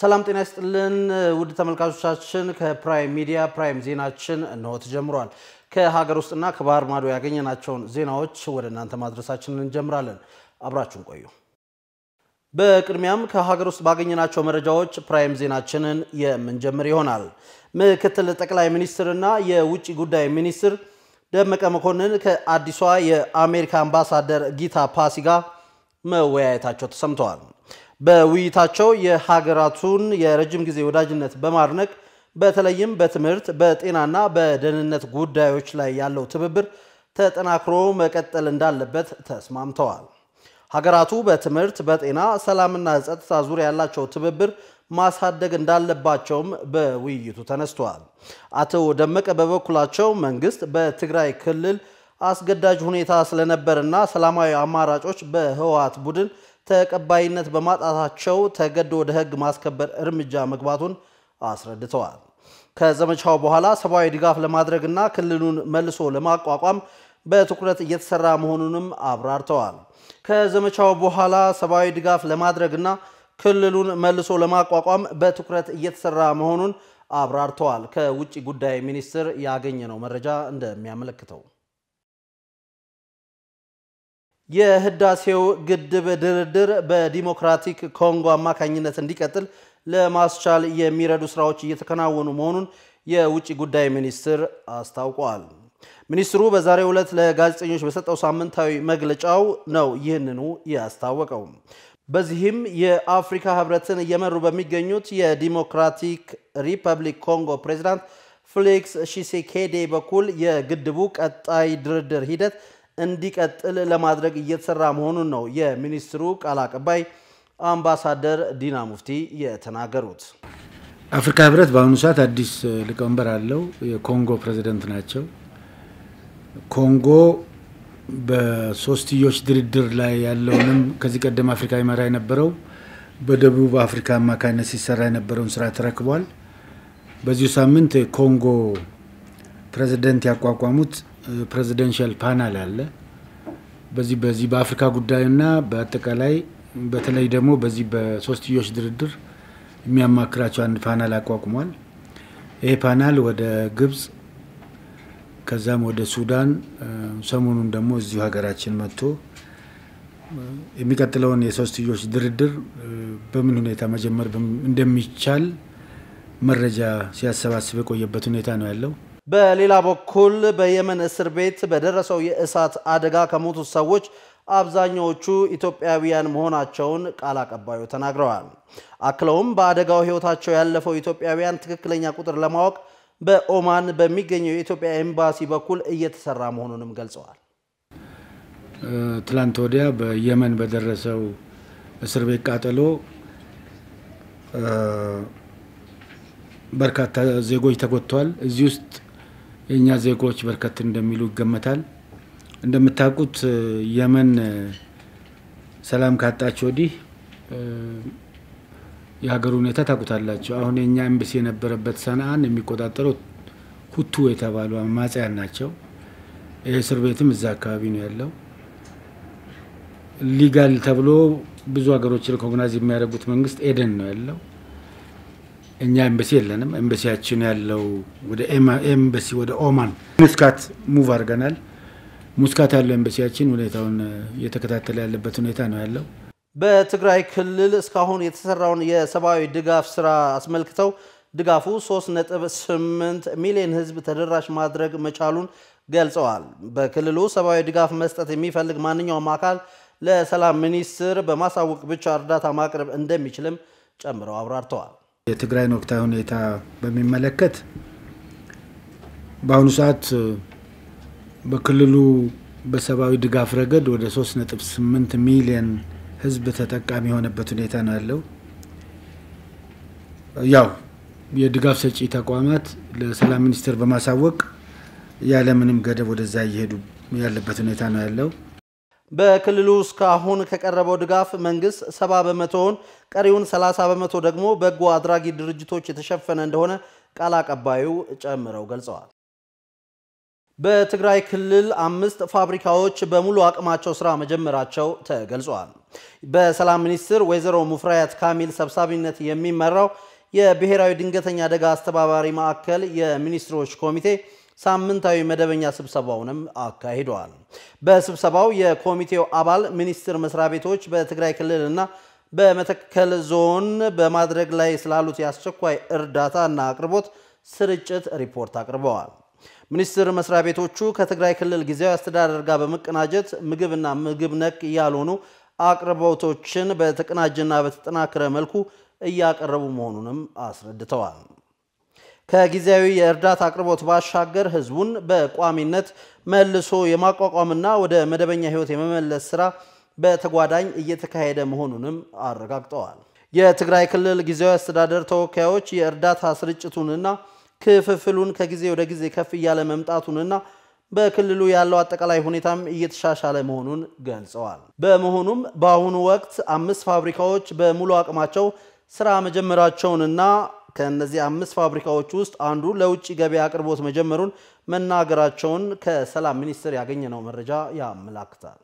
ሰላም ጤና ይስጥልን ውድ ተመልካቾቻችን፣ ከፕራይም ሚዲያ ፕራይም ዜናችን እንሆ ተጀምሯል። ከሀገር ውስጥና ከባህር ማዶ ያገኘናቸውን ዜናዎች ወደ እናንተ ማድረሳችንን እንጀምራለን። አብራችሁን ቆዩ። በቅድሚያም ከሀገር ውስጥ ባገኘናቸው መረጃዎች ፕራይም ዜናችንን የምንጀምር ይሆናል። ምክትል ጠቅላይ ሚኒስትርና የውጭ ጉዳይ ሚኒስትር ደመቀ መኮንን ከአዲሷ የአሜሪካ አምባሳደር ጊታ ፓሲ ጋር መወያየታቸው ተሰምተዋል። በውይይታቸው የሀገራቱን የረጅም ጊዜ ወዳጅነት በማድነቅ በተለይም በትምህርት በጤናና በደህንነት ጉዳዮች ላይ ያለው ትብብር ተጠናክሮ መቀጠል እንዳለበት ተስማምተዋል። ሀገራቱ በትምህርት፣ በጤና፣ ሰላምና ጸጥታ ዙሪያ ያላቸው ትብብር ማሳደግ እንዳለባቸውም በውይይቱ ተነስተዋል። አቶ ደመቀ በበኩላቸው መንግስት በትግራይ ክልል አስገዳጅ ሁኔታ ስለነበርና ሰላማዊ አማራጮች በህወሓት ቡድን ተቀባይነት በማጣታቸው ተገዶ ወደ ህግ ማስከበር እርምጃ መግባቱን አስረድተዋል። ከዘመቻው በኋላ ሰብአዊ ድጋፍ ለማድረግና ክልሉን መልሶ ለማቋቋም በትኩረት እየተሰራ መሆኑንም አብራርተዋል። ከዘመቻው በኋላ ሰብአዊ ድጋፍ ለማድረግና ክልሉን መልሶ ለማቋቋም በትኩረት እየተሰራ መሆኑን አብራርተዋል። ከውጭ ጉዳይ ሚኒስቴር ያገኘነው መረጃ እንደሚያመለክተው የህዳሴው ግድብ ድርድር በዲሞክራቲክ ኮንጎ አማካኝነት እንዲቀጥል ለማስቻል የሚረዱ ስራዎች እየተከናወኑ መሆኑን የውጭ ጉዳይ ሚኒስትር አስታውቋል። ሚኒስትሩ በዛሬው ዕለት ለጋዜጠኞች በሰጠው ሳምንታዊ መግለጫው ነው ይህንኑ ያስታወቀው። በዚህም የአፍሪካ ህብረትን እየመሩ በሚገኙት የዲሞክራቲክ ሪፐብሊክ ኮንጎ ፕሬዚዳንት ፌሊክስ ሺሴኬዴ በኩል የግድቡ ቀጣይ ድርድር ሂደት እንዲቀጥል ለማድረግ እየተሰራ መሆኑን ነው የሚኒስትሩ ቃል አቀባይ አምባሳደር ዲና ሙፍቲ የተናገሩት። አፍሪካ ህብረት በአሁኑ ሰዓት አዲስ ሊቀመንበር አለው። የኮንጎ ፕሬዚደንት ናቸው። ኮንጎ በሶስትዮሽ ድርድር ላይ ያለውንም ከዚህ ቀደም አፍሪካ ይመራ የነበረው በደቡብ አፍሪካ አማካኝነት ሲሰራ የነበረውን ስራ ተረክቧል። በዚሁ ሳምንት የኮንጎ ፕሬዚደንት ያቋቋሙት ፕሬዚደንሻል ፓናል አለ። በዚህ በዚህ በአፍሪካ ጉዳይና በአጠቃላይ በተለይ ደግሞ በዚህ በሶስትዮሽ ድርድር የሚያማክራቸው አንድ ፓናል አቋቁሟል። ይሄ ፓናል ወደ ግብጽ ከዛም ወደ ሱዳን ሰሞኑን ደግሞ እዚሁ ሀገራችን መጥቶ የሚቀጥለውን የሶስትዮሽ ድርድር በምን ሁኔታ መጀመር እንደሚቻል መረጃ ሲያሰባስብ የቆየበት ሁኔታ ነው ያለው። በሌላ በኩል በየመን እስር ቤት በደረሰው የእሳት አደጋ ከሞቱት ሰዎች አብዛኛዎቹ ኢትዮጵያውያን መሆናቸውን ቃል አቀባዩ ተናግረዋል። አክለውም በአደጋው ሕይወታቸው ያለፈው ኢትዮጵያውያን ትክክለኛ ቁጥር ለማወቅ በኦማን በሚገኘው የኢትዮጵያ ኤምባሲ በኩል እየተሰራ መሆኑንም ገልጸዋል። ትላንት ወዲያ በየመን በደረሰው እስር ቤት ቃጠሎ በርካታ ዜጎች ተጎድተዋል። እዚህ ውስጥ የእኛ ዜጎች በርከት እንደሚሉ ይገመታል። እንደምታውቁት የመን ሰላም ካጣች ወዲህ የሀገሩ ሁኔታ ታውቁታላቸው። አሁን የእኛ ኤምባሲ የነበረበት ሰንአን የሚቆጣጠረው ሁቱ የተባሉ አማጽያን ናቸው። ይህ እስር ቤትም እዛ አካባቢ ነው ያለው። ሊጋል ተብሎ ብዙ ሀገሮች ሪኮግናይዝ የሚያደርጉት መንግስት ኤደን ነው ያለው። እኛ ኤምባሲ የለንም። ኤምባሲያችን ያለው ወደ ኤምባሲ ወደ ኦማን ሙስካት ሙቭ አድርገናል። ሙስካት ያለው ኤምባሲያችን ሁኔታውን እየተከታተለ ያለበት ሁኔታ ነው ያለው። በትግራይ ክልል እስካሁን የተሰራውን የሰብአዊ ድጋፍ ስራ አስመልክተው ድጋፉ 3.8 ሚሊዮን ሕዝብ ተደራሽ ማድረግ መቻሉን ገልጸዋል። በክልሉ ሰብአዊ ድጋፍ መስጠት የሚፈልግ ማንኛውም አካል ለሰላም ሚኒስቴር በማሳወቅ ብቻ እርዳታ ማቅረብ እንደሚችልም ጨምረው አብራርተዋል። የትግራይን ወቅታዊ ሁኔታ በሚመለከት በአሁኑ ሰዓት በክልሉ በሰብአዊ ድጋፍ ረገድ ወደ 3.8 ሚሊዮን ህዝብ ተጠቃሚ የሆነበት ሁኔታ ነው ያለው። ያው የድጋፍ ሰጪ ተቋማት ለሰላም ሚኒስቴር በማሳወቅ ያለምንም ገደብ ወደዛ እየሄዱ ያለበት ሁኔታ ነው ያለው። በክልሉ እስካሁን ከቀረበው ድጋፍ መንግስት ሰባ በመቶውን ቀሪውን 30 በመቶ ደግሞ በጎ አድራጊ ድርጅቶች የተሸፈነ እንደሆነ ቃል አቀባዩ ጨምረው ገልጸዋል። በትግራይ ክልል አምስት ፋብሪካዎች በሙሉ አቅማቸው ስራ መጀመራቸው ተገልጿል። በሰላም ሚኒስትር ወይዘሮ ሙፍሪያት ካሚል ሰብሳቢነት የሚመራው የብሔራዊ ድንገተኛ አደጋ አስተባባሪ ማዕከል የሚኒስትሮች ኮሚቴ ሳምንታዊ መደበኛ ስብሰባውንም አካሂደዋል። በስብሰባው የኮሚቴው አባል ሚኒስቴር መስሪያ ቤቶች በትግራይ ክልልና በመተከል ዞን በማድረግ ላይ ስላሉት የአስቸኳይ እርዳታና አቅርቦት ስርጭት ሪፖርት አቅርበዋል። ሚኒስቴር መስሪያ ቤቶቹ ከትግራይ ክልል ጊዜያዊ አስተዳደር ጋር በመቀናጀት ምግብና ምግብ ነክ ያልሆኑ አቅርቦቶችን በተቀናጀና በተጠናከረ መልኩ እያቀረቡ መሆኑንም አስረድተዋል። ከጊዜያዊ የእርዳታ አቅርቦት ባሻገር ህዝቡን በቋሚነት መልሶ የማቋቋምና ወደ መደበኛ ህይወት የመመለስ ስራ በተጓዳኝ እየተካሄደ መሆኑንም አረጋግጠዋል። የትግራይ ክልል ጊዜያዊ አስተዳደር ተወካዮች የእርዳታ ስርጭቱንና ክፍፍሉን ከጊዜ ወደ ጊዜ ከፍ እያለ መምጣቱንና በክልሉ ያለው አጠቃላይ ሁኔታም እየተሻሻለ መሆኑን ገልጸዋል። በመሆኑም በአሁኑ ወቅት አምስት ፋብሪካዎች በሙሉ አቅማቸው ስራ መጀመራቸውንና ከእነዚህ አምስት ፋብሪካዎች ውስጥ አንዱ ለውጭ ገበያ አቅርቦት መጀመሩን መናገራቸውን ከሰላም ሚኒስቴር ያገኘነው መረጃ ያመላክታል።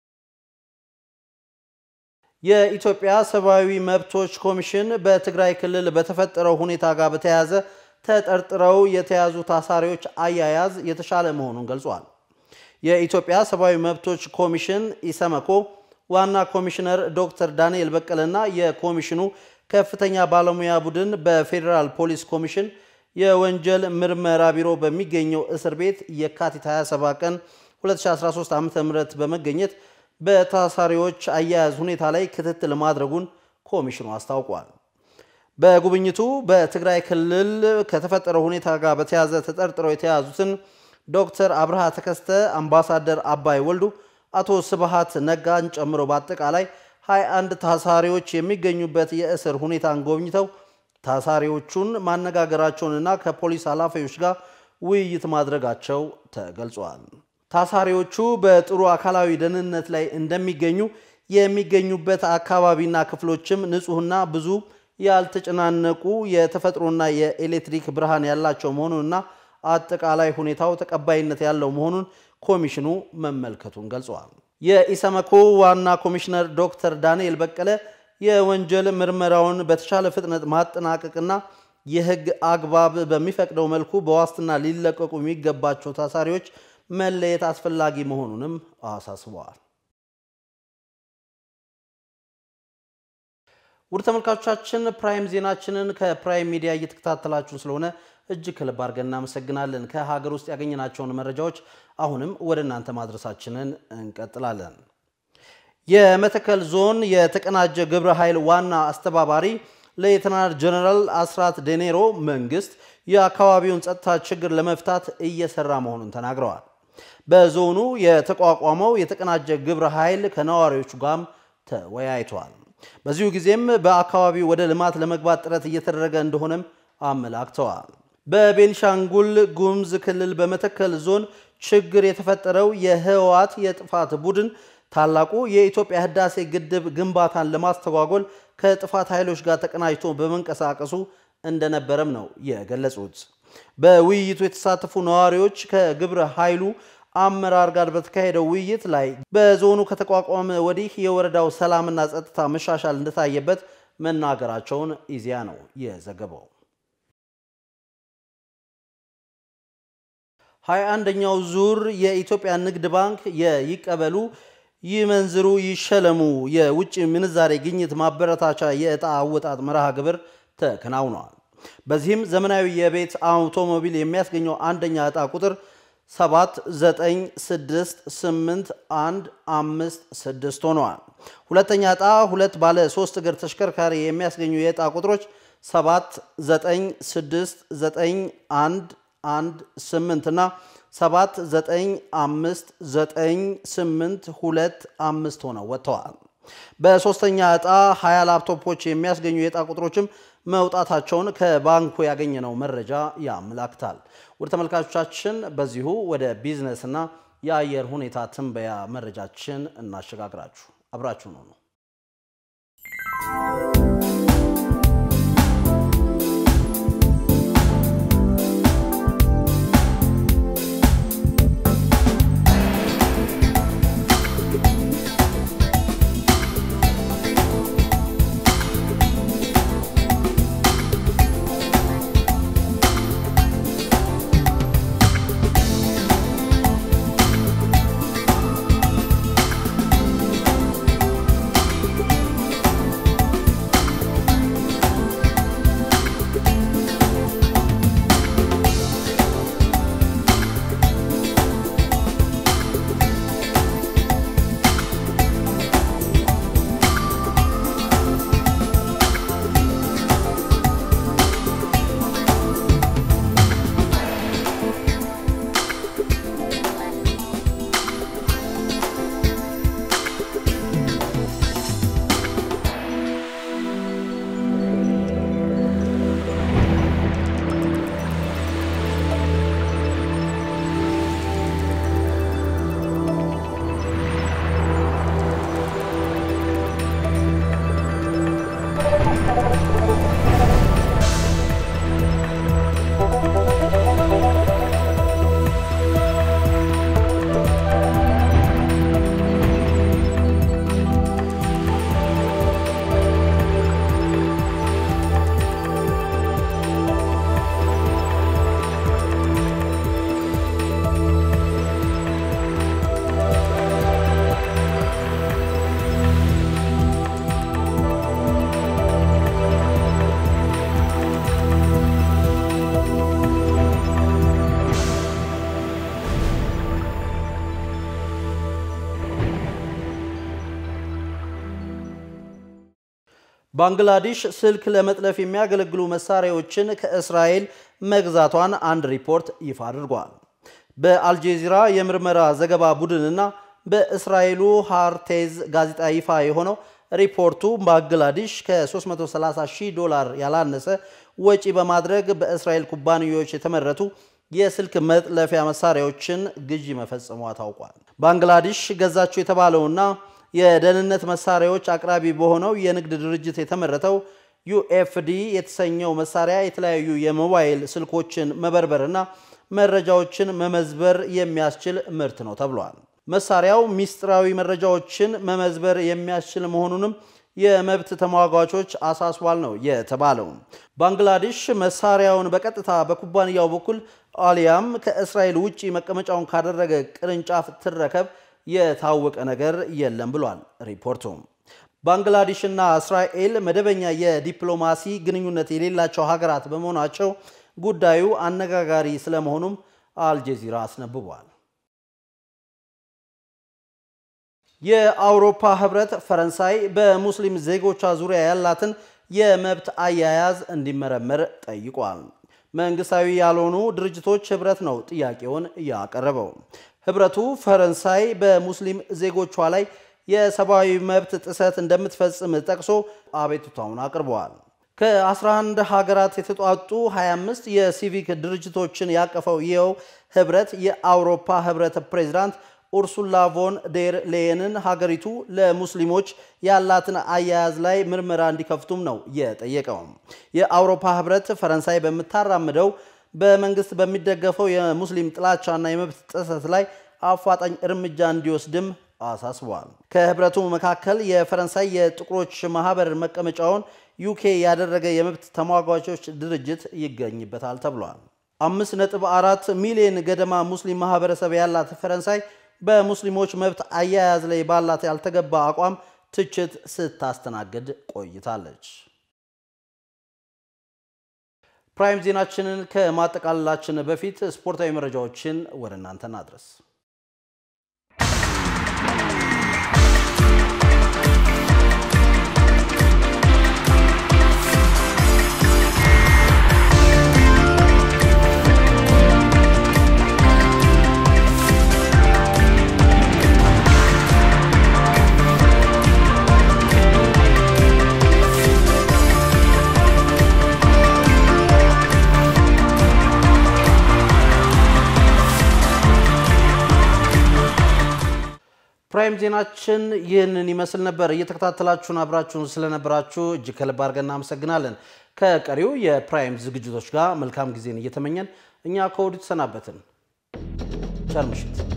የኢትዮጵያ ሰብአዊ መብቶች ኮሚሽን በትግራይ ክልል በተፈጠረው ሁኔታ ጋር በተያያዘ ተጠርጥረው የተያዙ ታሳሪዎች አያያዝ የተሻለ መሆኑን ገልጿል። የኢትዮጵያ ሰብአዊ መብቶች ኮሚሽን ኢሰመኮ ዋና ኮሚሽነር ዶክተር ዳንኤል በቀለና የኮሚሽኑ ከፍተኛ ባለሙያ ቡድን በፌዴራል ፖሊስ ኮሚሽን የወንጀል ምርመራ ቢሮ በሚገኘው እስር ቤት የካቲት 27 ቀን 2013 ዓ ም በመገኘት በታሳሪዎች አያያዝ ሁኔታ ላይ ክትትል ማድረጉን ኮሚሽኑ አስታውቋል። በጉብኝቱ በትግራይ ክልል ከተፈጠረው ሁኔታ ጋር በተያያዘ ተጠርጥረው የተያዙትን ዶክተር አብርሃ ተከስተ፣ አምባሳደር አባይ ወልዱ፣ አቶ ስብሃት ነጋን ጨምሮ በአጠቃላይ 21 ታሳሪዎች የሚገኙበት የእስር ሁኔታን ጎብኝተው ታሳሪዎቹን ማነጋገራቸውንና ከፖሊስ ኃላፊዎች ጋር ውይይት ማድረጋቸው ተገልጿል። ታሳሪዎቹ በጥሩ አካላዊ ደህንነት ላይ እንደሚገኙ የሚገኙበት አካባቢና ክፍሎችም ንጹሕና ብዙ ያልተጨናነቁ የተፈጥሮና የኤሌክትሪክ ብርሃን ያላቸው መሆኑንና አጠቃላይ ሁኔታው ተቀባይነት ያለው መሆኑን ኮሚሽኑ መመልከቱን ገልጸዋል። የኢሰመኮ ዋና ኮሚሽነር ዶክተር ዳንኤል በቀለ የወንጀል ምርመራውን በተሻለ ፍጥነት ማጠናቀቅና የሕግ አግባብ በሚፈቅደው መልኩ በዋስትና ሊለቀቁ የሚገባቸው ታሳሪዎች መለየት አስፈላጊ መሆኑንም አሳስበዋል። ውድ ተመልካቾቻችን ፕራይም ዜናችንን ከፕራይም ሚዲያ እየተከታተላችሁን ስለሆነ እጅግ ከልብ አድርገን እናመሰግናለን። ከሀገር ውስጥ ያገኘናቸውን መረጃዎች አሁንም ወደ እናንተ ማድረሳችንን እንቀጥላለን። የመተከል ዞን የተቀናጀ ግብረ ኃይል ዋና አስተባባሪ ሌተናል ጀነራል አስራት ዴኔሮ መንግስት የአካባቢውን ጸጥታ ችግር ለመፍታት እየሰራ መሆኑን ተናግረዋል። በዞኑ የተቋቋመው የተቀናጀ ግብረ ኃይል ከነዋሪዎቹ ጋርም ተወያይቷል። በዚሁ ጊዜም በአካባቢው ወደ ልማት ለመግባት ጥረት እየተደረገ እንደሆነም አመላክተዋል። በቤንሻንጉል ጉሙዝ ክልል በመተከል ዞን ችግር የተፈጠረው የህወሓት የጥፋት ቡድን ታላቁ የኢትዮጵያ ህዳሴ ግድብ ግንባታን ለማስተጓጎል ከጥፋት ኃይሎች ጋር ተቀናጅቶ በመንቀሳቀሱ እንደነበረም ነው የገለጹት። በውይይቱ የተሳተፉ ነዋሪዎች ከግብረ ኃይሉ አመራር ጋር በተካሄደው ውይይት ላይ በዞኑ ከተቋቋመ ወዲህ የወረዳው ሰላምና ጸጥታ መሻሻል እንደታየበት መናገራቸውን ኢዜአ ነው የዘገበው። ሀያ አንደኛው ዙር የኢትዮጵያ ንግድ ባንክ የይቀበሉ ይመንዝሩ ይሸለሙ የውጭ ምንዛሬ ግኝት ማበረታቻ የዕጣ አወጣጥ መርሃ ግብር ተከናውነዋል። በዚህም ዘመናዊ የቤት አውቶሞቢል የሚያስገኘው አንደኛ ዕጣ ቁጥር 79685156 ሆነዋል። ሁለተኛ ዕጣ ሁለት ባለ ሶስት እግር ተሽከርካሪ የሚያስገኙ የዕጣ ቁጥሮች 79691118 እና 79592825 ሆነው ወጥተዋል። በሶስተኛ ዕጣ 20 ላፕቶፖች የሚያስገኙ የዕጣ ቁጥሮችም መውጣታቸውን ከባንኩ ያገኘነው መረጃ ያመላክታል። ውድ ተመልካቾቻችን በዚሁ ወደ ቢዝነስና የአየር ሁኔታ ትንበያ መረጃችን እናሸጋግራችሁ። አብራችሁ ነው ነው ባንግላዴሽ ስልክ ለመጥለፍ የሚያገለግሉ መሳሪያዎችን ከእስራኤል መግዛቷን አንድ ሪፖርት ይፋ አድርጓል። በአልጄዚራ የምርመራ ዘገባ ቡድንና በእስራኤሉ ሃርቴዝ ጋዜጣ ይፋ የሆነው ሪፖርቱ ባንግላዴሽ ከ330 ሺህ ዶላር ያላነሰ ወጪ በማድረግ በእስራኤል ኩባንያዎች የተመረቱ የስልክ መጥለፊያ መሳሪያዎችን ግዢ መፈጸሟ ታውቋል። ባንግላዴሽ ገዛቸው የተባለውና የደህንነት መሳሪያዎች አቅራቢ በሆነው የንግድ ድርጅት የተመረተው ዩኤፍዲ የተሰኘው መሳሪያ የተለያዩ የሞባይል ስልኮችን መበርበርና መረጃዎችን መመዝበር የሚያስችል ምርት ነው ተብሏል። መሳሪያው ሚስጥራዊ መረጃዎችን መመዝበር የሚያስችል መሆኑንም የመብት ተሟጋቾች አሳስቧል ነው የተባለው። ባንግላዴሽ መሳሪያውን በቀጥታ በኩባንያው በኩል አሊያም ከእስራኤል ውጭ መቀመጫውን ካደረገ ቅርንጫፍ ትረከብ የታወቀ ነገር የለም ብሏል ሪፖርቱ። ባንግላዴሽና እስራኤል መደበኛ የዲፕሎማሲ ግንኙነት የሌላቸው ሀገራት በመሆናቸው ጉዳዩ አነጋጋሪ ስለመሆኑም አልጀዚራ አስነብቧል። የአውሮፓ ህብረት ፈረንሳይ በሙስሊም ዜጎቿ ዙሪያ ያላትን የመብት አያያዝ እንዲመረመር ጠይቋል። መንግስታዊ ያልሆኑ ድርጅቶች ህብረት ነው ጥያቄውን ያቀረበው። ህብረቱ ፈረንሳይ በሙስሊም ዜጎቿ ላይ የሰብአዊ መብት ጥሰት እንደምትፈጽም ጠቅሶ አቤቱታውን አቅርበዋል። ከ11 ሀገራት የተጧጡ 25 የሲቪክ ድርጅቶችን ያቀፈው ይኸው ህብረት የአውሮፓ ህብረት ፕሬዚዳንት ኡርሱላ ቮን ዴር ሌየንን ሀገሪቱ ለሙስሊሞች ያላትን አያያዝ ላይ ምርመራ እንዲከፍቱም ነው የጠየቀው። የአውሮፓ ህብረት ፈረንሳይ በምታራምደው በመንግስት በሚደገፈው የሙስሊም ጥላቻና የመብት ጥሰት ላይ አፋጣኝ እርምጃ እንዲወስድም አሳስቧል። ከህብረቱ መካከል የፈረንሳይ የጥቁሮች ማህበር መቀመጫውን ዩኬ ያደረገ የመብት ተሟጋቾች ድርጅት ይገኝበታል ተብሏል። አምስት ነጥብ አራት ሚሊዮን ገደማ ሙስሊም ማህበረሰብ ያላት ፈረንሳይ በሙስሊሞች መብት አያያዝ ላይ ባላት ያልተገባ አቋም ትችት ስታስተናግድ ቆይታለች። ፕራይም ዜናችንን ከማጠቃለላችን በፊት ስፖርታዊ መረጃዎችን ወደ እናንተ እናድረስ። ፕራይም ዜናችን ይህንን ይመስል ነበር። እየተከታተላችሁን አብራችሁን ስለነበራችሁ እጅግ ከልብ አድርገን እናመሰግናለን። ከቀሪው የፕራይም ዝግጅቶች ጋር መልካም ጊዜን እየተመኘን እኛ ከወዲሁ ተሰናበትን። ቸር ምሽት።